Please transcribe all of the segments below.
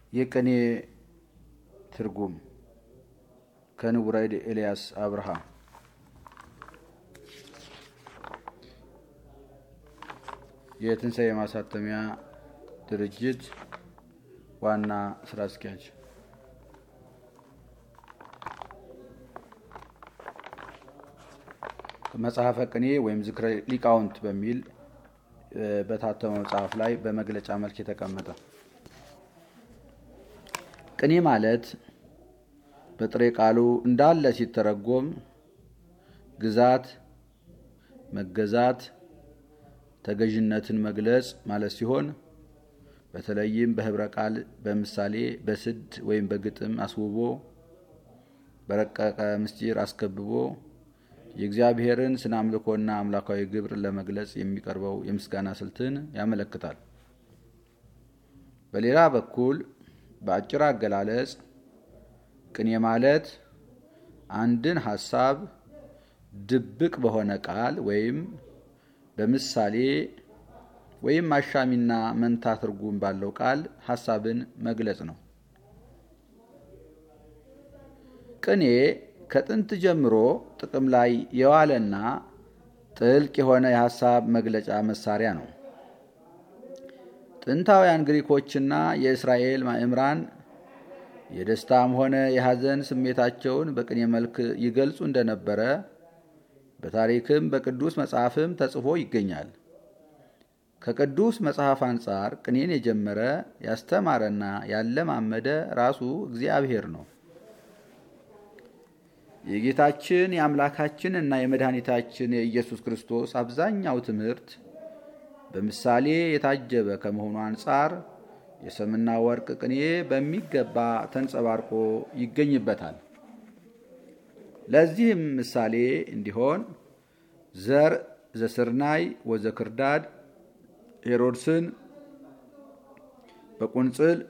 የቅኔ ትርጉም ከንቡረ እድ ኤልያስ አብርሃ የትንሣኤ ማሳተሚያ ድርጅት ዋና ስራ አስኪያጅ መጽሐፈ ቅኔ ወይም ዝክረ ሊቃውንት በሚል በታተመው መጽሐፍ ላይ በመግለጫ መልክ የተቀመጠ ቅኔ ማለት በጥሬ ቃሉ እንዳለ ሲተረጎም ግዛት፣ መገዛት፣ ተገዥነትን መግለጽ ማለት ሲሆን በተለይም በህብረ ቃል፣ በምሳሌ፣ በስድ ወይም በግጥም አስውቦ በረቀቀ ምስጢር አስከብቦ የእግዚአብሔርን ስነ አምልኮና አምላካዊ ግብር ለመግለጽ የሚቀርበው የምስጋና ስልትን ያመለክታል። በሌላ በኩል በአጭር አገላለጽ ቅኔ ማለት አንድን ሀሳብ ድብቅ በሆነ ቃል ወይም በምሳሌ ወይም አሻሚና መንታ ትርጉም ባለው ቃል ሀሳብን መግለጽ ነው። ቅኔ ከጥንት ጀምሮ ጥቅም ላይ የዋለና ጥልቅ የሆነ የሀሳብ መግለጫ መሳሪያ ነው። ጥንታውያን ግሪኮችና የእስራኤል ማእምራን የደስታም ሆነ የሐዘን ስሜታቸውን በቅኔ መልክ ይገልጹ እንደነበረ በታሪክም በቅዱስ መጽሐፍም ተጽፎ ይገኛል። ከቅዱስ መጽሐፍ አንጻር ቅኔን የጀመረ ያስተማረና ያለማመደ ራሱ እግዚአብሔር ነው። የጌታችን የአምላካችን እና የመድኃኒታችን የኢየሱስ ክርስቶስ አብዛኛው ትምህርት በምሳሌ የታጀበ ከመሆኑ አንጻር የሰምና ወርቅ ቅኔ በሚገባ ተንጸባርቆ ይገኝበታል። ለዚህም ምሳሌ እንዲሆን ዘር ዘስርናይ ወዘክርዳድ ሄሮድስን በቁንጽል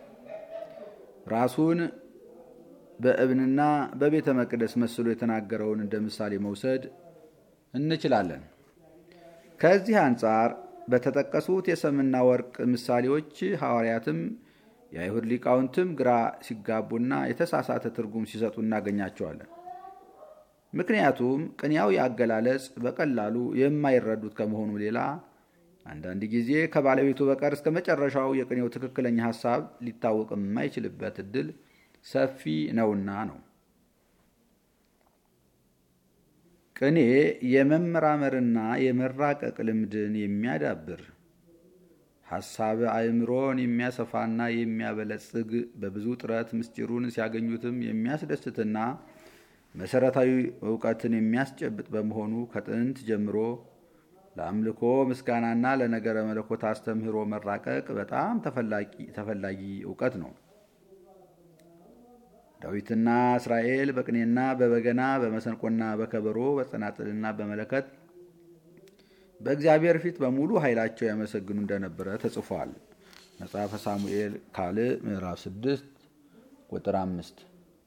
ራሱን በእብንና በቤተ መቅደስ መስሎ የተናገረውን እንደ ምሳሌ መውሰድ እንችላለን። ከዚህ አንጻር በተጠቀሱት የሰምና ወርቅ ምሳሌዎች ሐዋርያትም የአይሁድ ሊቃውንትም ግራ ሲጋቡና የተሳሳተ ትርጉም ሲሰጡ እናገኛቸዋለን። ምክንያቱም ቅኔያዊ አገላለጽ በቀላሉ የማይረዱት ከመሆኑ ሌላ አንዳንድ ጊዜ ከባለቤቱ በቀር እስከ መጨረሻው የቅኔው ትክክለኛ ሐሳብ ሊታወቅ የማይችልበት እድል ሰፊ ነውና ነው። ቅኔ የመመራመርና የመራቀቅ ልምድን የሚያዳብር ሐሳብ አእምሮን የሚያሰፋና የሚያበለጽግ በብዙ ጥረት ምስጢሩን ሲያገኙትም የሚያስደስትና መሰረታዊ እውቀትን የሚያስጨብጥ በመሆኑ ከጥንት ጀምሮ ለአምልኮ ምስጋናና ለነገረ መለኮት አስተምህሮ መራቀቅ በጣም ተፈላጊ እውቀት ነው። ዳዊትና እስራኤል በቅኔና በበገና በመሰንቆና በከበሮ በጸናጽልና በመለከት በእግዚአብሔር ፊት በሙሉ ኃይላቸው ያመሰግኑ እንደነበረ ተጽፏል። መጽሐፈ ሳሙኤል ካልዕ ምዕራፍ 6 ቁጥር 5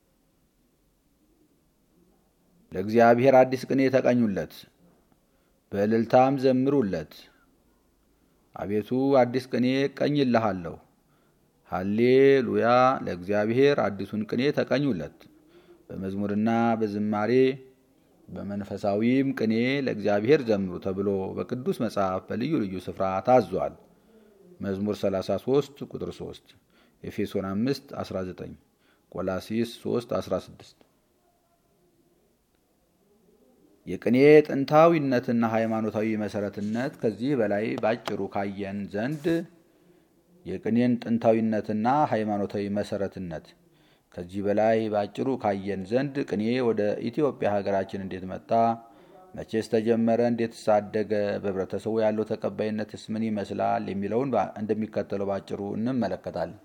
ለእግዚአብሔር አዲስ ቅኔ ተቀኙለት፣ በእልልታም ዘምሩለት። አቤቱ አዲስ ቅኔ እቀኝልሃለሁ ሃሌሉያ ለእግዚአብሔር አዲሱን ቅኔ ተቀኙለት። በመዝሙርና በዝማሬ በመንፈሳዊም ቅኔ ለእግዚአብሔር ዘምሩ ተብሎ በቅዱስ መጽሐፍ በልዩ ልዩ ስፍራ ታዟል። መዝሙር 33 ቁጥር 3፣ ኤፌሶን 5 19፣ ቆላሲስ 3 16። የቅኔ ጥንታዊነትና ሃይማኖታዊ መሰረትነት ከዚህ በላይ ባጭሩ ካየን ዘንድ የቅኔን ጥንታዊነትና ሃይማኖታዊ መሰረትነት ከዚህ በላይ በአጭሩ ካየን ዘንድ ቅኔ ወደ ኢትዮጵያ ሀገራችን እንዴት መጣ? መቼስ ተጀመረ? እንዴት ሳደገ? በህብረተሰቡ ያለው ተቀባይነትስ ምን ይመስላል? የሚለውን እንደሚከተለው በአጭሩ እንመለከታለን።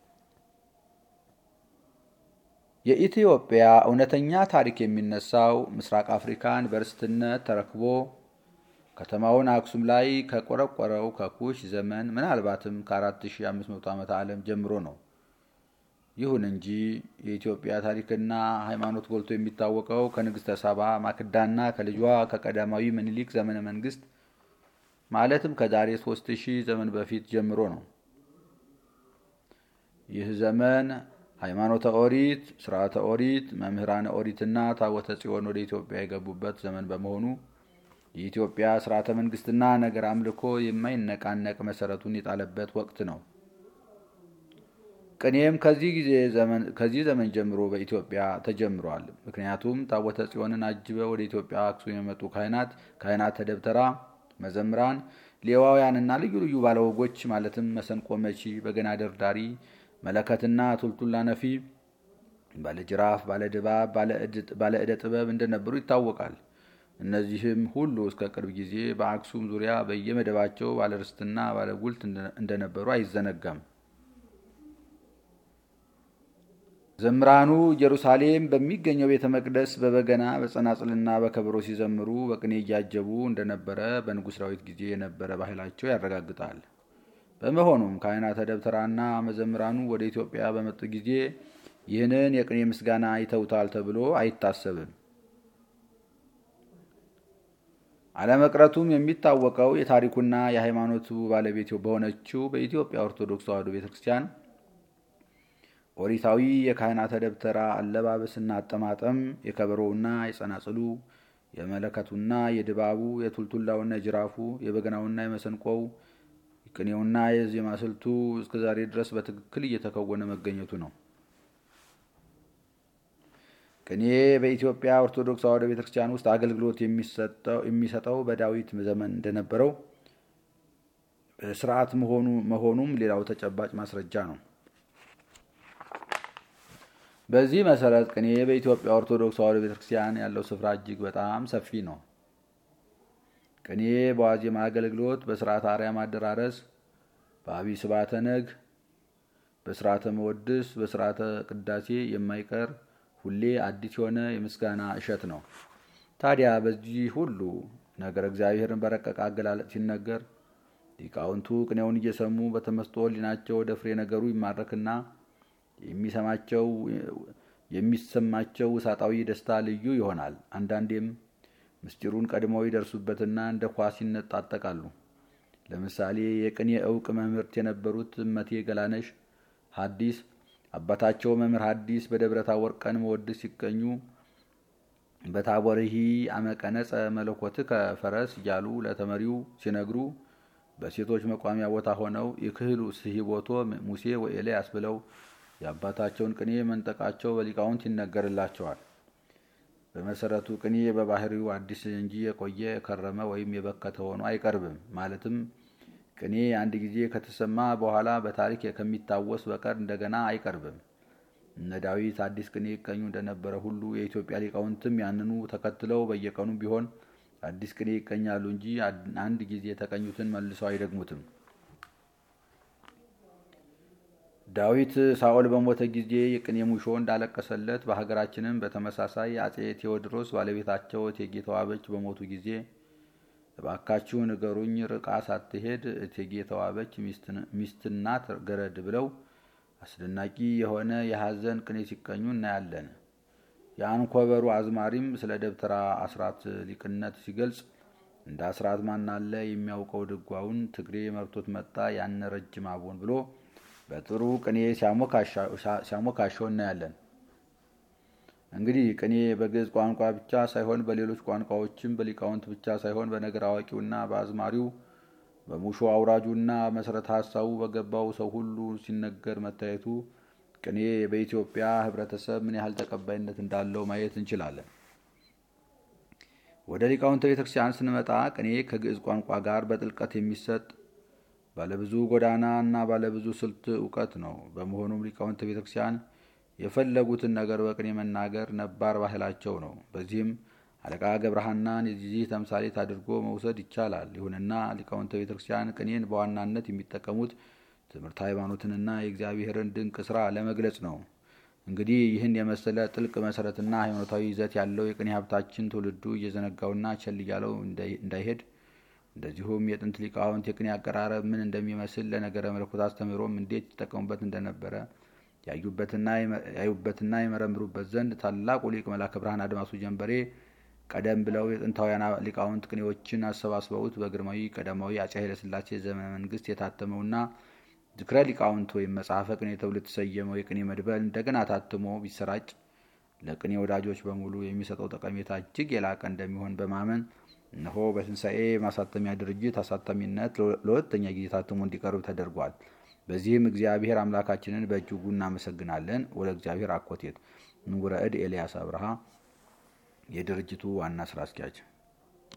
የኢትዮጵያ እውነተኛ ታሪክ የሚነሳው ምስራቅ አፍሪካን በርስትነት ተረክቦ ከተማውን አክሱም ላይ ከቆረቆረው ከኩሽ ዘመን ምናልባትም ከ4500 ዓመተ ዓለም ጀምሮ ነው። ይሁን እንጂ የኢትዮጵያ ታሪክና ሃይማኖት ጎልቶ የሚታወቀው ከንግሥተ ሳባ ማክዳና ከልጇ ከቀዳማዊ ምኒልክ ዘመነ መንግስት ማለትም ከዛሬ 3000 ዘመን በፊት ጀምሮ ነው። ይህ ዘመን ሃይማኖተ ኦሪት፣ ስርዓተ ኦሪት፣ መምህራነ ኦሪትና ታቦተ ጽዮን ወደ ኢትዮጵያ የገቡበት ዘመን በመሆኑ የኢትዮጵያ ስርዓተ መንግስትና ነገር አምልኮ የማይነቃነቅ መሰረቱን የጣለበት ወቅት ነው። ቅኔም ከዚህ ዘመን ጀምሮ በኢትዮጵያ ተጀምሯል። ምክንያቱም ታቦተ ጽዮንን አጅበው ወደ ኢትዮጵያ አክሱም የመጡ ካህናት ካህናተ ደብተራ፣ መዘምራን፣ ሌዋውያንና ልዩ ልዩ ባለወጎች ማለትም መሰንቆ መቺ፣ በገና ደርዳሪ፣ መለከትና ቱልቱላ ነፊ፣ ባለጅራፍ፣ ባለድባብ፣ ባለዕደ ጥበብ እንደነበሩ ይታወቃል። እነዚህም ሁሉ እስከ ቅርብ ጊዜ በአክሱም ዙሪያ በየመደባቸው ባለርስትና ባለጉልት እንደነበሩ አይዘነጋም። ዘምራኑ ኢየሩሳሌም በሚገኘው ቤተ መቅደስ በበገና በጸናጽልና በከበሮ ሲዘምሩ በቅኔ እያጀቡ እንደነበረ በንጉሥ ዳዊት ጊዜ የነበረ ባህላቸው ያረጋግጣል። በመሆኑም ካህናተ ደብተራና መዘምራኑ ወደ ኢትዮጵያ በመጡ ጊዜ ይህንን የቅኔ ምስጋና ይተውታል ተብሎ አይታሰብም። አለመቅረቱም የሚታወቀው የታሪኩና የሃይማኖቱ ባለቤት በሆነችው በኢትዮጵያ ኦርቶዶክስ ተዋሕዶ ቤተ ክርስቲያን ኦሪታዊ የካህናተ ደብተራ አለባበስና አጠማጠም የከበሮውና የጸናጽሉ የመለከቱና የድባቡ የቱልቱላውና የጅራፉ የበገናውና የመሰንቆው ቅኔውና የዜማ ስልቱ እስከዛሬ ድረስ በትክክል እየተከወነ መገኘቱ ነው። ቅኔ በኢትዮጵያ ኦርቶዶክስ ተዋሕዶ ቤተ ክርስቲያን ውስጥ አገልግሎት የሚሰጠው በዳዊት ዘመን እንደነበረው ስርዓት መሆኑም ሌላው ተጨባጭ ማስረጃ ነው። በዚህ መሰረት ቅኔ በኢትዮጵያ ኦርቶዶክስ ተዋሕዶ ቤተክርስቲያን ያለው ስፍራ እጅግ በጣም ሰፊ ነው። ቅኔ በዋዜማ አገልግሎት፣ በስርዓተ አርያም አደራረስ፣ በአብይ ስብዓተ ነግ፣ በስርዓተ መወድስ፣ በስርዓተ ቅዳሴ የማይቀር ሁሌ አዲስ የሆነ የምስጋና እሸት ነው። ታዲያ በዚህ ሁሉ ነገር እግዚአብሔርን በረቀቀ አገላለጥ ሲነገር ሊቃውንቱ ቅኔውን እየሰሙ በተመስጦ ሕሊናቸው ወደ ፍሬ ነገሩ ይማረክና የሚሰማቸው የሚሰማቸው ውሳጣዊ ደስታ ልዩ ይሆናል። አንዳንዴም ምስጢሩን ቀድመው ይደርሱበትና እንደ ኳስ ይነጣጠቃሉ። ለምሳሌ የቅኔ እውቅ መምህርት የነበሩት እመቴ ገላነሽ ሐዲስ አባታቸው መምህር ሐዲስ በደብረ ታቦር ቀን መወድስ ሲገኙ በታቦርሂ አመቀነጸ መለኮትከ ፈረስ እያሉ ለተመሪው ሲነግሩ በሴቶች መቋሚያ ቦታ ሆነው የክህሉ ስሂቦቶ ሙሴ ወኤልያስ ብለው የአባታቸውን ቅኔ መንጠቃቸው በሊቃውንት ይነገርላቸዋል። በመሰረቱ ቅኔ በባህሪው አዲስ እንጂ የቆየ የከረመ ወይም የበከተ ሆኖ አይቀርብም። ማለትም ቅኔ አንድ ጊዜ ከተሰማ በኋላ በታሪክ ከሚታወስ በቀር እንደገና አይቀርብም። እነ ዳዊት አዲስ ቅኔ ይቀኙ እንደነበረ ሁሉ የኢትዮጵያ ሊቃውንትም ያንኑ ተከትለው በየቀኑ ቢሆን አዲስ ቅኔ ይቀኛሉ እንጂ አንድ ጊዜ የተቀኙትን መልሰው አይደግሙትም። ዳዊት ሳኦል በሞተ ጊዜ የቅኔ ሙሾ እንዳለቀሰለት በሀገራችንም በተመሳሳይ አጼ ቴዎድሮስ ባለቤታቸው እቴጌ ተዋበች በሞቱ ጊዜ እባካችሁ ንገሩኝ፣ ርቃ ሳትሄድ እቴጌ ተዋበች ሚስትናት ገረድ ብለው አስደናቂ የሆነ የሐዘን ቅኔ ሲቀኙ እናያለን። የአንኮበሩ አዝማሪም ስለ ደብተራ አስራት ሊቅነት ሲገልጽ እንደ አስራት ማናለ የሚያውቀው ድጓውን ትግሬ መርቶት መጣ ያነ ረጅም አቦን ብሎ በጥሩ ቅኔ ሲያሞካሸው እናያለን። እንግዲህ ቅኔ በግዕዝ ቋንቋ ብቻ ሳይሆን በሌሎች ቋንቋዎችም በሊቃውንት ብቻ ሳይሆን በነገር አዋቂውና በአዝማሪው በሙሾ አውራጁና መሰረተ ሀሳቡ በገባው ሰው ሁሉ ሲነገር መታየቱ ቅኔ በኢትዮጵያ ሕብረተሰብ ምን ያህል ተቀባይነት እንዳለው ማየት እንችላለን። ወደ ሊቃውንተ ቤተክርስቲያን ስንመጣ ቅኔ ከግዕዝ ቋንቋ ጋር በጥልቀት የሚሰጥ ባለብዙ ጎዳና እና ባለብዙ ስልት እውቀት ነው። በመሆኑም ሊቃውንተ ቤተክርስቲያን የፈለጉትን ነገር በቅኔ መናገር ነባር ባህላቸው ነው። በዚህም አለቃ ገብረሐናን የዚህ ተምሳሌት አድርጎ መውሰድ ይቻላል። ይሁንና ሊቃውንተ ቤተክርስቲያን ቅኔን በዋናነት የሚጠቀሙት ትምህርት ሃይማኖትንና የእግዚአብሔርን ድንቅ ስራ ለመግለጽ ነው። እንግዲህ ይህን የመሰለ ጥልቅ መሰረትና ሃይማኖታዊ ይዘት ያለው የቅኔ ሀብታችን ትውልዱ እየዘነጋውና ቸል እያለው እንዳይሄድ እንደዚሁም የጥንት ሊቃውንት የቅኔ አቀራረብ ምን እንደሚመስል ለነገረ መለኮት አስተምህሮም እንዴት ይጠቀሙበት እንደነበረ ያዩበትና የመረምሩበት ዘንድ ታላቁ ሊቅ መላከ ብርሃን አድማሱ ጀንበሬ ቀደም ብለው የጥንታውያን ሊቃውንት ቅኔዎችን አሰባስበውት በግርማዊ ቀዳማዊ አፄ ኃይለሥላሴ ዘመነ መንግስት የታተመውና ዝክረ ሊቃውንት ወይም መጽሐፈ ቅኔ ተብሎ የተሰየመው የቅኔ መድበል እንደገና ታትሞ ቢሰራጭ ለቅኔ ወዳጆች በሙሉ የሚሰጠው ጠቀሜታ እጅግ የላቀ እንደሚሆን በማመን እነሆ በትንሣኤ ማሳተሚያ ድርጅት አሳታሚነት ለሁለተኛ ጊዜ ታትሞ እንዲቀርብ ተደርጓል። በዚህም እግዚአብሔር አምላካችንን በእጅጉ እናመሰግናለን። ወደ እግዚአብሔር አኮቴት ንጉረ እድ ኤልያስ አብርሃ የድርጅቱ ዋና ስራ አስኪያጅ